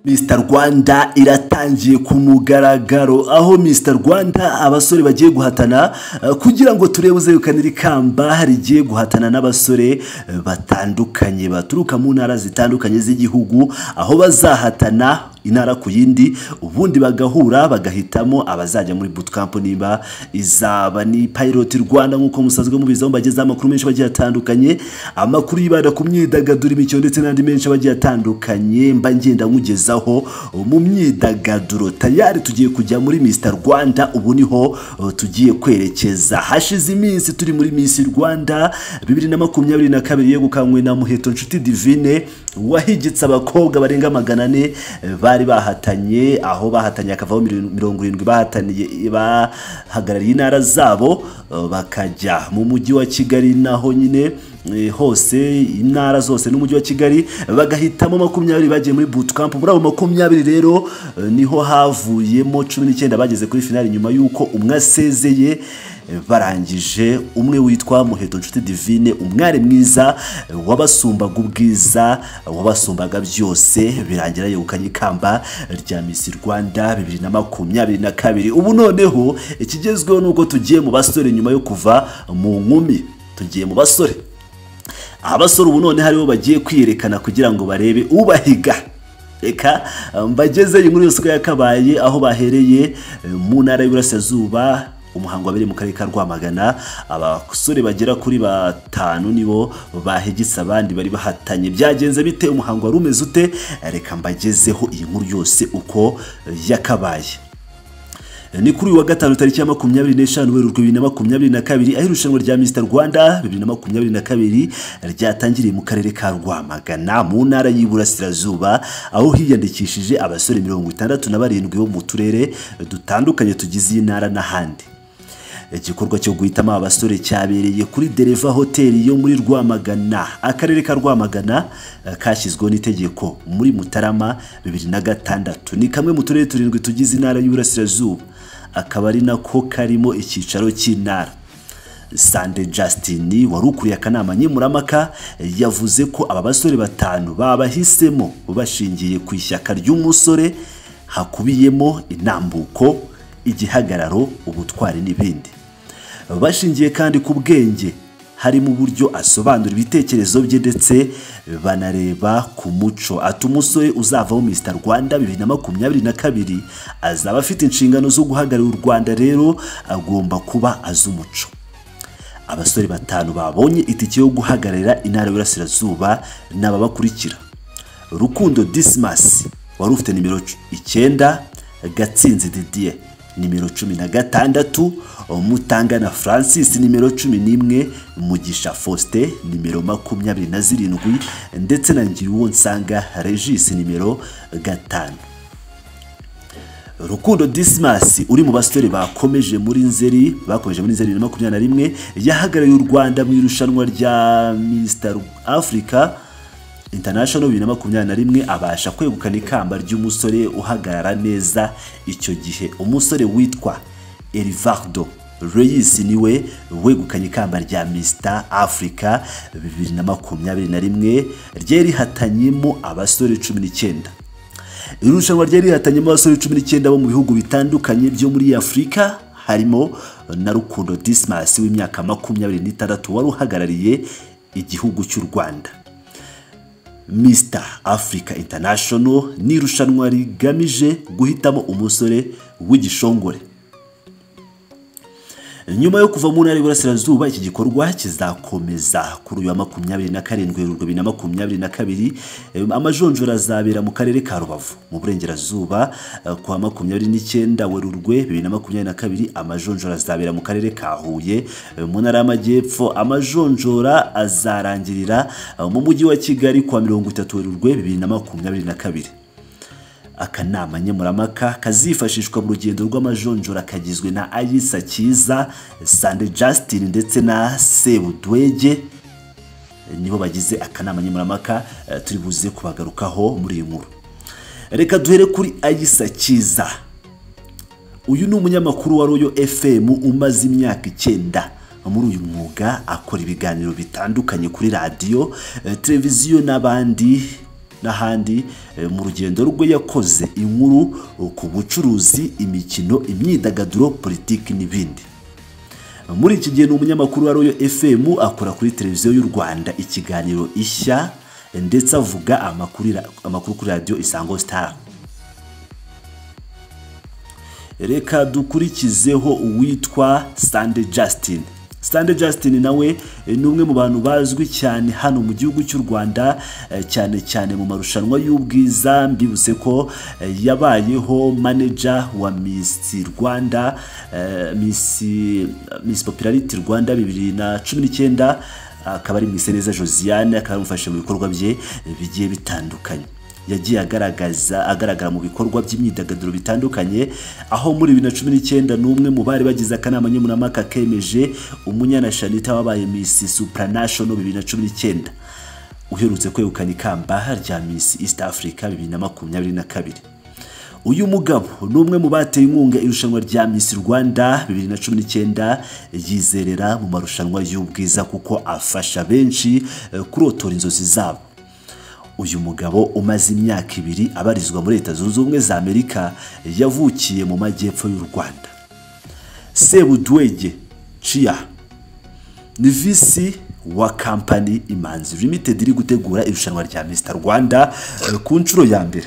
Mr Rwanda iratangiye ku mugaragaro aho Mr Rwanda abasore bagiye guhatana eh, kugira ngo turebe uzegukana iri kamba rigiye guhatana n'abasore eh, batandukanye baturuka mu ntara zitandukanye z'igihugu aho bazahatana intara ku yindi ubundi bagahura bagahitamo abazajya muri bootcamp niba izaba ni pilot Rwanda nk'uko musanzwe mubizaho mbagezaho amakuru menshi agiye atandukanye amakuru yibanda ku myidagaduro imikino ndetse n'andi menshi agiye atandukanye mba ngenda nkugezaho mu myidagaduro tayari tugiye kujya muri Mr Rwanda ubu niho uh, tugiye kwerekeza hashize iminsi turi muri Miss Rwanda 2022 yegukanywe na Muheto Nshuti Divine wahigitse abakobwa barenga magana ane eh, bari bahatanye aho bahatanye akavaho miri- mirongo irindwi bahataniye bahagarariye intara zabo eh, bakajya mu mujyi wa Kigali naho nyine eh, hose intara zose n'umujyi wa Kigali bagahitamo makumyabiri bagiye muri bootcamp muri abo makumyabiri rero eh, niho havuyemo cumi n'icyenda bageze kuri finali nyuma y'uko umwe asezeye eh, barangije umwe witwa muheto nshuti divine umwari mwiza eh, wabasumbaga ubwiza eh, wabasumbaga byose birangira yegukanye ikamba rya misi rwanda bibiri na makumyabiri na kabiri ubu noneho ikigezweho ni uko tugiye mu basore nyuma yo kuva mu nkumi tugiye mu basore abasore ubu none haribo bagiye kwiyerekana kugira ngo barebe ubahiga reka mbageze inkuru yose uko yakabaye aho bahereye eh, mu ntara y'iburasirazuba umuhango wabereye mu karere ka rwamagana abasore bagera kuri batanu nibo bahegetse abandi bari bahatanye byagenze bite umuhango wari umeze ute reka mbagezeho iyi nkuru yose uko yakabaye ni kuri uyu wa gatanu tariki ya makumyabiri n'eshanu werurwe bibiri na makumyabiri na kabiri aho irushanwa rya Mr Rwanda bibiri na makumyabiri na kabiri ryatangiriye mu karere ka Rwamagana mu ntara y'Iburasirazuba aho hiyandikishije abasore mirongo itandatu na barindwi bo mu turere dutandukanye tugize iyi ntara n'ahandi igikorwa cyo guhitamo abasore cyabereye kuri Dereva Hoteli yo muri Rwamagana akarere ka Rwamagana eh, kashyizweho n'itegeko muri Mutarama bibiri na gatandatu ni kamwe mu turere turindwi tugize intara y'Iburasirazuba akaba ari nako karimo icyicaro cy'intara Sande Justin wari ukuriye akanama nkemurampaka yavuze ko aba basore batanu babahisemo bashingiye ku ishyaka ry'umusore hakubiyemo inambuko igihagararo ubutwari n'ibindi bashingiye kandi ku bwenge harimo uburyo asobanura ibitekerezo bye ndetse banareba ku muco ati umusore uzavaho Mr Rwanda bibiri na makumyabiri na kabiri azaba afite inshingano zo guhagararira u Rwanda rero agomba kuba azi umuco abasore batanu babonye itike yo guhagararira intara y'Iburasirazuba n'ababakurikira Rukundo Dismas wari ufite nimero c- icyenda Gatsinzi Didier nimero cumi na gatandatu Mutangana Francis nimero cumi n'imwe Mugisha Faustin nimero makumyabiri na zirindwi ndetse na Ngiriwonsanga Regis nimero gatanu Rukundo Dismas uri mu basore bakomeje muri Nzeri bakomeje muri Nzeri bibiri na makumyabiri na rimwe yahagarariye u Rwanda mu irushanwa rya Mr Africa International bibiri na makumyabiri na rimwe abasha kwegukana ikamba ry'umusore uhagarara neza icyo gihe umusore witwa Elivardo Reyes niwe wegukanye ikamba rya Mr Africa bibiri na makumyabiri na rimwe ryari rihatanyemo abasore cumi n'icyenda irushanwa ryari rihatanyemo abasore cumi n'icyenda bo mu bihugu bitandukanye byo muri afurika harimo na rukundo dismas w'imyaka makumyabiri n'itandatu wari uhagarariye igihugu cy'u rwanda Mr Africa International ni irushanwa rigamije guhitamo umusore w'igishongore nyuma yo kuva mu ntara y'Iburasirazuba iki gikorwa kizakomeza kuri uyu wa makumyabiri na karindwi Werurwe bibiri na makumyabiri na kabiri Eh, amajonjora azabera mu karere ka Rubavu mu burengerazuba eh, ku wa makumyabiri n'icyenda Werurwe bibiri na makumyabiri na kabiri amajonjora azabera mu karere ka Huye eh, mu ntara y'Amajyepfo amajonjora azarangirira eh, mu mujyi wa Kigali ku wa mirongo itatu Werurwe bibiri na makumyabiri na kabiri akanama nkemurampaka kazifashishwa mu rugendo rw'amajonjora kagizwe na ayisa cyiza sande justin ndetse na sebudwege nibo bagize akanama nkemurampaka eh, turi buze kubagarukaho muri iyi nkuru reka duhere kuri ayisa cyiza uyu ni umunyamakuru wa royo fm umaze imyaka icyenda muri uyu mwuga akora ibiganiro bitandukanye kuri radiyo eh, televiziyo n'abandi n'ahandi eh, mu rugendo rwe yakoze inkuru eh, ku bucuruzi imikino imyidagaduro politiki n'ibindi muri iki gihe ni umunyamakuru wa royo fm akora kuri televiziyo y'u rwanda ikiganiro ishya ndetse avuga amakuru ira- amakuru kuri radiyo isango sitara reka dukurikizeho uwitwa sande justin sande justin nawe eh, ni umwe mu bantu bazwi cyane hano mu gihugu cy'u rwanda eh, cyane cyane mu marushanwa y'ubwiza mbibutse ko eh, yabayeho maneja wa miss rwanda eh, miss, miss popularity rwanda bibiri na cumi n'icyenda akaba ari mwiseneza josiane akaba yamufashe mu bikorwa bye eh, bigiye bitandukanye yagiye agaragaza agaragara mu bikorwa by'imyidagaduro bitandukanye aho muri bibiri na cumi n'icyenda n'umwe mu bari bagize akanama nkemurampaka kemeje umunyana shanita wabaye misi supranational bibiri na cumi n'icyenda uherutse kwegukana ikamba rya misi east africa bibiri na makumyabiri na kabiri uyu mugabo ni umwe mu bateye inkunga irushanwa rya Miss Rwanda 2019 yizerera mu marushanwa y'ubwiza kuko afasha benshi eh, kurotora inzozi zabo uyu mugabo umaze imyaka ibiri abarizwa muri leta zunze ubumwe za amerika yavukiye mu majyepfo y'u rwanda sebudwege ciya ni visi wa kampani imanzi limited iri gutegura irushanwa rya mr rwanda eh, ku nshuro ya mbere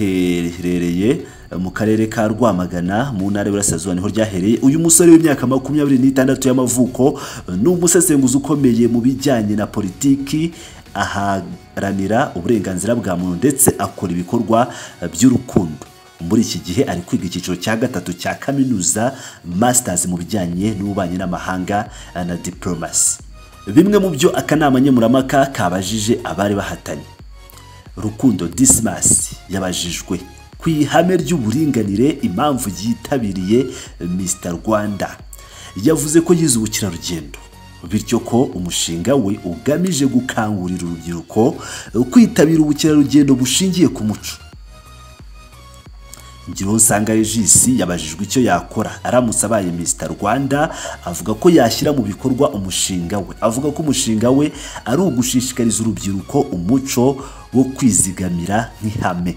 ryaherereye mu karere ka rwamagana mu ntara y'uburasirazuba niho ryahereye uyu musore w'imyaka makumyabiri n'itandatu y'amavuko ni umusesenguzi ukomeye mu bijyanye na politiki aharanira uburenganzira bwa muntu ndetse akora ibikorwa by'urukundo muri iki gihe ari kwiga icyiciro cya gatatu cya kaminuza masters mu bijyanye n'ububanyi n'amahanga eh, na diplomasi bimwe mu byo akanama nkemurampaka kabajije abari bahatanye rukundo disimas yabajijwe ku ihame ry'uburinganire impamvu yitabiriye mr rwanda yavuze ko yize ubukerarugendo bityo ko umushinga we ugamije gukangurira urubyiruko kwitabira ubukerarugendo bushingiye ku muco Ngiriho nsanga Regis yabajijwe icyo yakora aramutse abaye Mr Rwanda avuga ko yashyira mu bikorwa umushinga we avuga ko umushinga we ari ugushishikariza urubyiruko umuco wo kwizigamira nk'ihame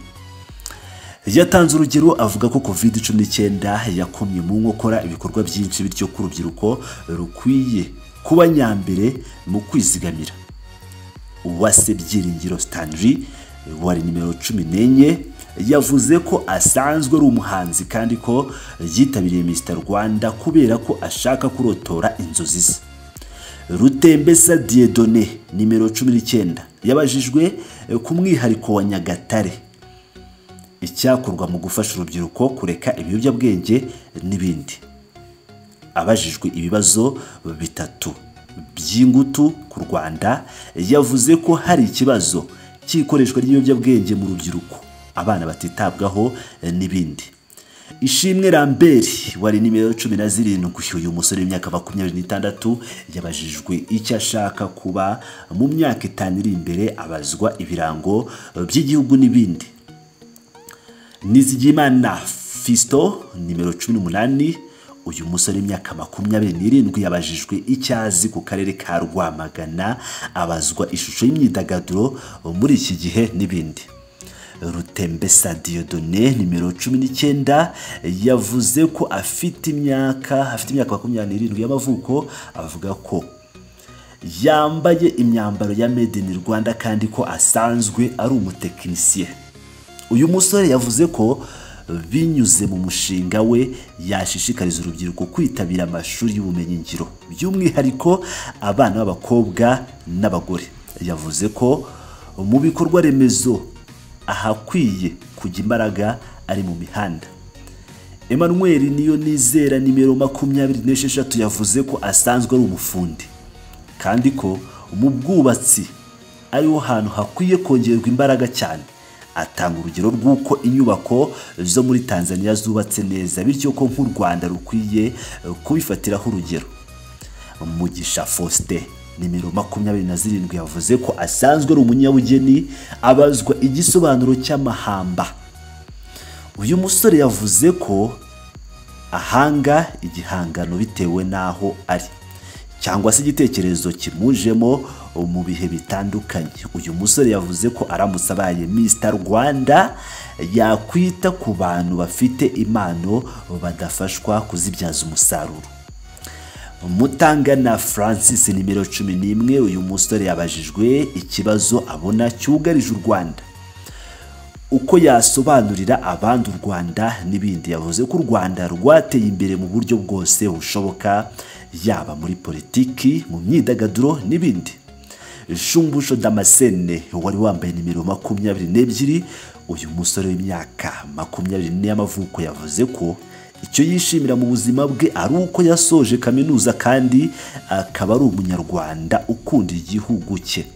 yatanze urugero avuga ko covid cumi n'icyenda yakomye mu nkokora ibikorwa byinshi bityo ko urubyiruko rukwiye kuba nyambere mu kwizigamira uwase byiringiro stanley wari nimero cumi n'enye yavuze ko asanzwe ari umuhanzi kandi ko yitabiriye mr rwanda kubera ko ashaka kurotora inzozi ze rutembesa diedone nimero cumi n'icyenda yabajijwe eh, ku mwihariko wa nyagatare icyakorwa mu gufasha urubyiruko kureka ibiyobyabwenge n'ibindi abajijwe ibibazo bitatu by'ingutu ku rwanda yavuze ko hari ikibazo cy'ikoreshwa ry'ibiyobyabwenge mu rubyiruko abana batitabwaho eh, n'ibindi ishimwe ramberi wari nimero cumi na zirindwi uyu musore w'imyaka makumyabiri n'itandatu yabajijwe icyo ashaka kuba mu myaka itanu iri imbere abazwa ibirango eh, by'igihugu n'ibindi Nizigimana Fisto nimero cumi n'umunani uyu musore w'imyaka makumyabiri n'irindwi yabajijwe icyo azi ku karere ka Rwamagana abazwa ishusho y'imyidagaduro muri iki gihe n'ibindi rutembesa diodone nimero cumi n'icyenda yavuze ko afite imyaka afite imyaka makumyabiri n'irindwi y'amavuko avuga ko yambaye imyambaro ya made in rwanda kandi ko asanzwe ari umutekinisiye uyu musore yavuze ko binyuze mu mushinga we yashishikariza urubyiruko kwitabira amashuri y'ubumenyingiro by'umwihariko abana b'abakobwa n'abagore yavuze ko mu bikorwa remezo ahakwiye kujya imbaraga ari mu mihanda Emmanuel niyo nizera nimero makumyabiri n'esheshatu yavuze ko asanzwe ari umufundi kandi ko mu bwubatsi ariho hantu hakwiye kongerwa imbaraga cyane atanga urugero rw'uko inyubako zo muri tanzania zubatse neza bityo ko nk'u rwanda rukwiye eh, kubifatiraho urugero mugisha faustin nimero makumyabiri na zirindwi yavuze ko asanzwe ari umunyabugeni abazwa igisobanuro cy'amahamba uyu musore yavuze ko ahanga igihangano bitewe n'aho ari cyangwa se igitekerezo kimujemo mu bihe bitandukanye uyu musore yavuze ko aramutse abaye Mr rwanda yakwita ku bantu bafite impano badafashwa kuzibyaza umusaruro mutangana francis nimero cumi n'imwe uyu musore yabajijwe ikibazo abona cyugarije u rwanda uko yasobanurira abandi u rwanda n'ibindi yavuze ko u rwanda rwateye imbere mu buryo bwose bushoboka yaba muri politiki mu myidagaduro n'ibindi shumbusho damascene wari wambaye nimero makumyabiri n'ebyiri uyu musore w'imyaka makumyabiri n'ine y'amavuko yavuze ko icyo yishimira mu buzima bwe ari uko yasoje kaminuza kandi akaba ari umunyarwanda ukunda igihugu cye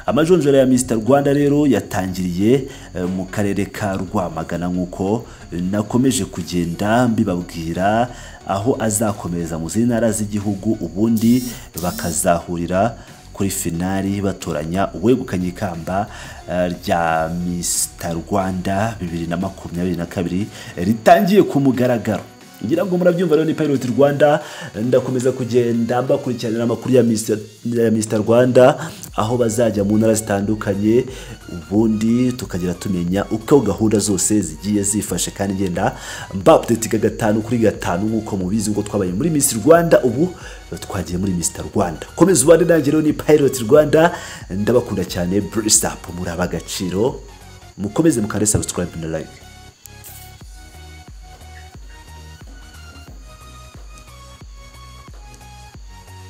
amajonjora ya Mr Rwanda rero yatangiriye mu karere ka Rwamagana nk'uko nakomeje kugenda mbibabwira aho azakomereza mu zindi ntara z'igihugu ubundi bakazahurira kuri finali batoranya uwegukanye ikamba rya Mr Rwanda bibiri na makumyabiri na kabiri ritangiye ku mugaragaro ngira ngo murabyumva rero ni Pirate Rwanda ndakomeza kugenda mbakurikiranira amakuru ya Mr ya Mr Rwanda aho bazajya mu ntara zitandukanye ubundi tukagira tumenya uko gahunda zose zigiye zifashe kandi ngenda mbapudetiga gatanu kuri gatanu nk'uko mubizi ngo twabaye muri Miss Rwanda ubu twagiye muri Mr Rwanda komeza ubane nanjye rero ni Pirate Rwanda ndabakunda cyane bless up muri abagaciro mukomeze mukande subscribe na like